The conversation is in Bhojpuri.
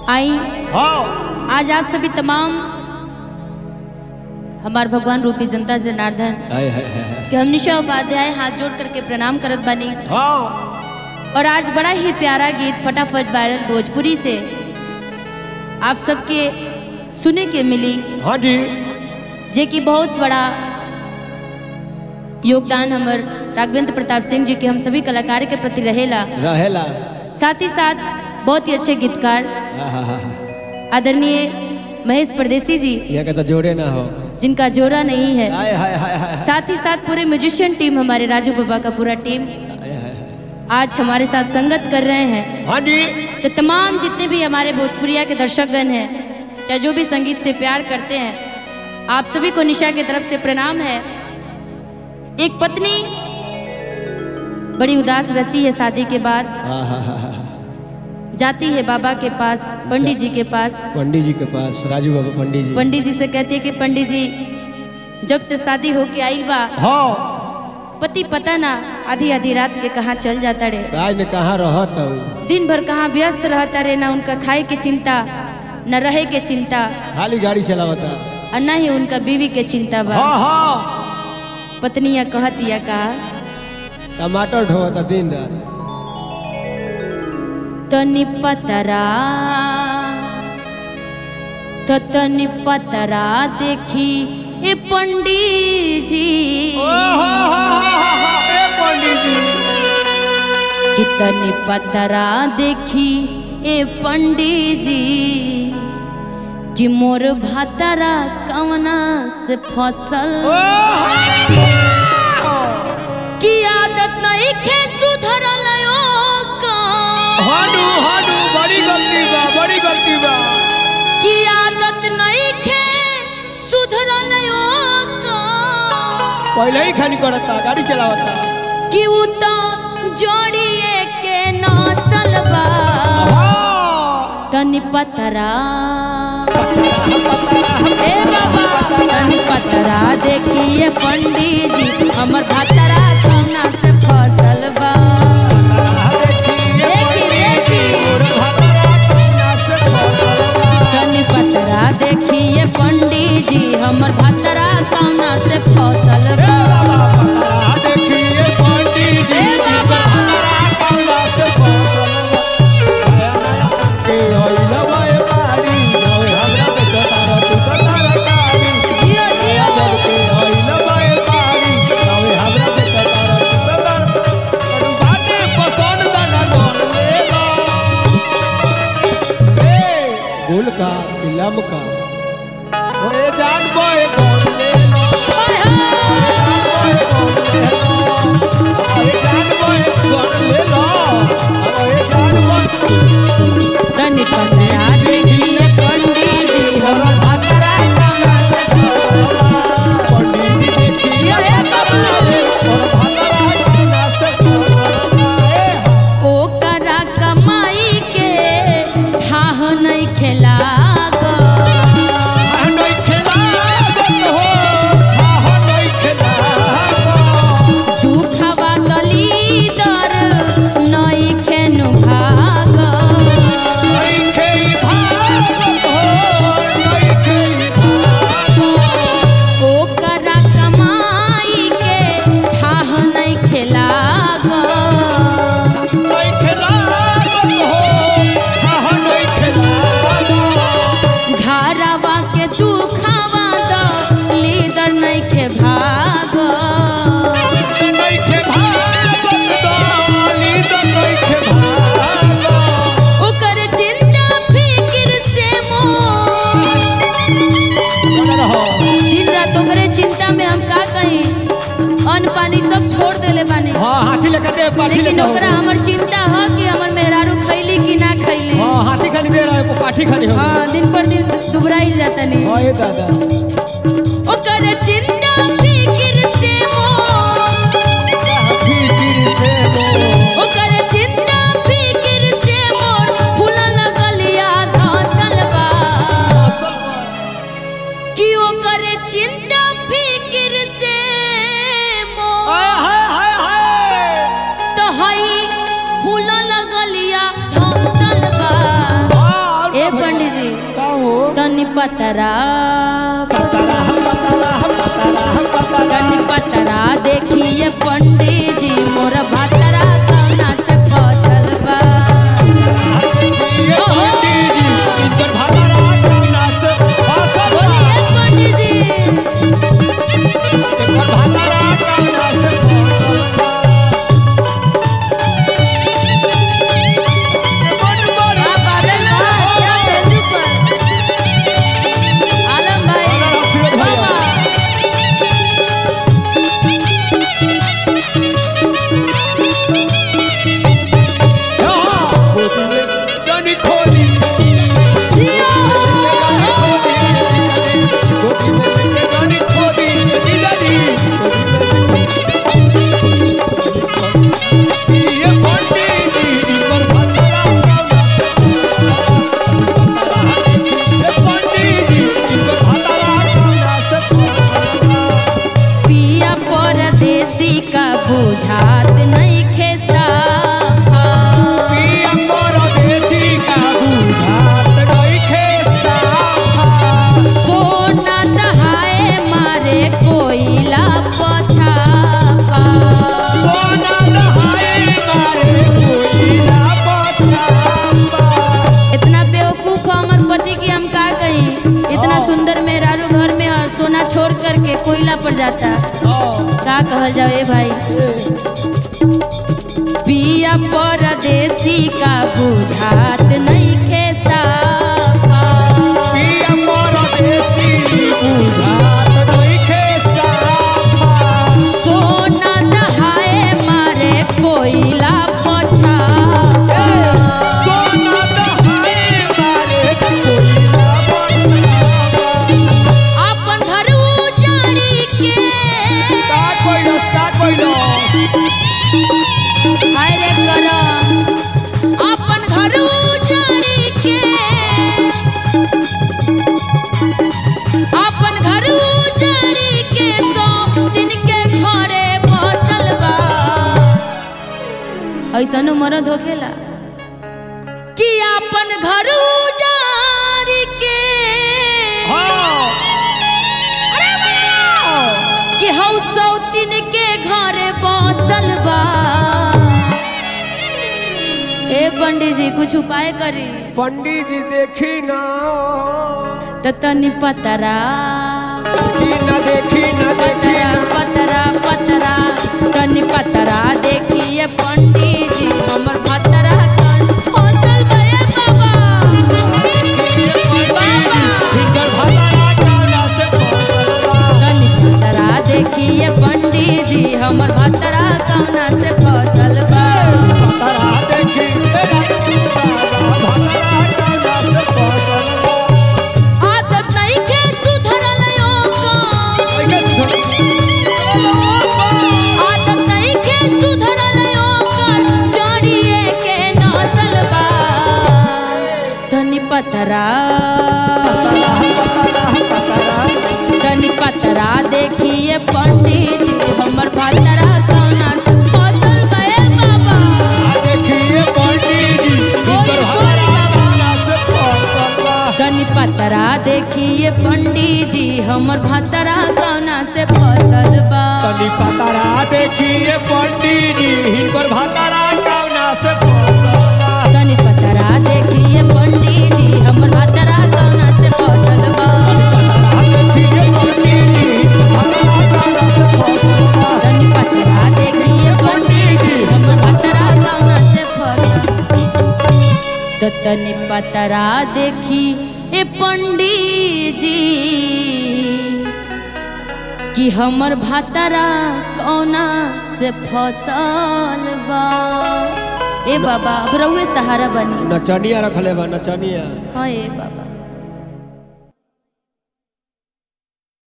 आई हाँ आज आप सभी तमाम हमार भगवान रूपी जनता जनार्दन हाय हाय हाय हाय। कि हम निशा उपाध्याय हाथ जोड़ करके प्रणाम करत बानी हाँ और आज बड़ा ही प्यारा गीत फटाफट वायरल भोजपुरी से आप सबके सुने के मिली हाँ जी जे कि बहुत बड़ा योगदान हमर राघवेंद्र प्रताप सिंह जी के हम सभी कलाकार के प्रति रहेला रहेला साथ ही साथ बहुत ही अच्छे गीतकार हाँ हाँ हाँ हाँ। आदरणीय महेश परदेसी जी ये कहता जोड़े ना हो जिनका जोरा नहीं है हाय हाय हाय हाय हाय। साथ ही साथ पूरे म्यूजिशियन टीम हमारे राजू बाबा का पूरा टीम हाय, हाय, हाय। आज हमारे साथ संगत कर रहे हैं हाँ जी तो तमाम जितने भी हमारे भोजपुरिया के दर्शकगण हैं चाहे जो भी संगीत से प्यार करते हैं आप सभी को निशा की तरफ से प्रणाम है एक पत्नी बड़ी उदास रहती है शादी के बाद हाँ हाँ हाँ हाँ जाती है बाबा के पास पंडित जी के पास पंडित जी के पास राजू बाबा पंडित जी पंडित जी से कहती है कि पंडित जी जब से शादी होके आई बा हाँ पति पता ना आधी आधी रात के कहाँ चल जाता रे राज ने कहाँ रहत हूँ दिन भर कहाँ व्यस्त रहता रे ना उनका खाए के चिंता न रहे के चिंता खाली गाड़ी चलावता और न ही उनका बीवी के चिंता बा हाँ हाँ पत्निया कहतिया का टमाटर ढोता दिन रात तनि पतरा तो तनि पतरा देखी ए पंडित जी पंडित जी कि तनि पतरा देखी ए पंडित जी कि मोर भातरा कवना से फसल की आदत नहीं खे सुधरल का हाडू हाडू बड़ी गलती बा बड़ी गलती बा की आदत नहीं खे सुधरल का पहले ही खानी करता गाड़ी चलावता कि उ तो जोड़िए के नसल बा तनि पतरा ए बाबा तनि पतरा देखिए पंडित जी हमर भातरा कौना से फसल बा देखी देखी तनि पतरा देखिए पंडित जी हमर भातरा कौना से फसल बा ए बाबा जियो जियो गुल का इलम का ओए जान बोए कौन ले लो हाय हाय ओए जान बोए कौन ले लो ओए जान बोए तनि पतरा देखिए पंडित जी हमर भातरा कौना से फसल बा पंडित जी देखी जियो ए बाबा और भातरा कौना से ए ओकरा कमाई के ठाह नहीं खेला नहीं खेलागत हो हाँ नहीं खेलागत दुखवा गली दर नहीं खेनु भाग नहीं खेई भागत हो नहीं खेई भागत ओकरा कमाई के ठाह नहीं खेला नहीं खेलागत हो हाँ नहीं खेलागत घरवा के दुखवा द लीदर नहीं खे भाग नहीं खे भागत दानी तो नहीं खे भागत ओकर चिंता फिक्र से मोह बोल रहो दिन रात ओकरे चिंता में हम का कही अन्न पानी सब छोड़ देले बानी हाँ हाथी लेकर दे पाठी लेकिन लेकर ओकरा हमर चिंता ह कि हमर मेहरारू खैली कि ना खैली हाँ हाथी खाली दे रहा है को पाठी खाली हो हाँ दिन पर दिन दुबराई जाता नहीं हाँ ये दादा ओकर चिंता फिक्र से मोह फिकिर से वो ओकर चिंता फिक्र से मोर फूलल गलिया धसल बा कि ओकर चिंता फिक्र से मोर हाय हाय हाय हाय तो हई फूलल गलिया धसल बा हाँ ए पतरा पतरा पतरा पतरा पतरा तनी पतरा देखिए पंडित जी मोर भतरा कौना से फसल बा ये पंडित जी इनकर भतरा कौना से फसल बा। बोलिए पंडित जी इनकर भतरा कौना से फसल बा। वाह, बादल भाई, क्या तेजी पर। आलम भाई, आलम फिरोज भैया। बाबा। यहाँ गोदी में जानी खोली जियो। गोदी में जानी खोली दिलरी ये पंडित जी इनकर भतरा कौना ये पंडित जी इनकर भतरा कौना से फसल बा। पिया परदेसी का बुझात नहीं खेसा पिया परदेसी का बुझात नइखे साफा। सोना दहाए मारे कोयला पछापा सोना नहाए मारे कोयला पछापा। इतना बेवकूफ है हमर पति की हम का कही इतना हाँ। सुंदर मेहरारू घर में है सोना छोड़ करके कोयला पर जाता हाँ, का कहल जाओ ए भाई पिया परदेसी का बुझात नहीं खेसा पिया परदेसी बुझात नइखे साफा। सोना दहाए मारे कोयला पछा सोना नहाए मारे कोयला पछापा। अपन घर उजाड़ी के का कोइलस, का कोइलस? हाय रे कर अपन घर उजाड़ी के अपन घर उजाड़ी के सौ दिन के घरे बसल बा ऐसन मरद होखेला कि अपन घर उजाड़ी के हाँ। अरे बड़ा। कि हौ सौतिन के घरे बसल बा ए पंडित जी कुछ उपाय करी पंडित जी देखी ना त तनी पतरा देखी ना देखी ना देखी पतरा ना पतरा पतरा तनी पतरा देखिए पंडित जी हमर पतरा कन फसल बे बाबा हिंकर भतरा कौना से फसल बा। तनी पतरा देखिए पंडित जी हमर पतरा कौना से फसल बा भतरा देखी तेरा भतरा कौना से फसल बा। आदत नहीं के सुधरल ओकर ओइके सुधर। आदत नहीं के सुधरल ओकर जड़िए के नसल बा तनी पतरा भतरा, भतरा, भतरा। तनी पतरा देखिए पंडित जी हमर भतरा कौना से फसल बे बाबा आ देखिए पंडित जी हिंकर भतरा कौना से फसल बा। तनी पतरा देखिए पंडित जी हमर भतरा कौना से फसल बा तनी पतरा देखिए पंडित जी हिंकर भतरा कौना से फसल बा। तनी पतरा देखिए पंडित जी हमर भतरा कौना से फसल बा पतरा देखिए पंडित जी भतरा कौना से फसल बा। तनी पतरा देखिए पंडित जी हमर भतरा कौना से फसल तो तनी पतरा देखी ए पंडित जी कि हमर भतरा कौना से फसल बा ए बाबा अब रउए सहारा बनी नचनिया रखले बा नचनिया हाँ ए बाबा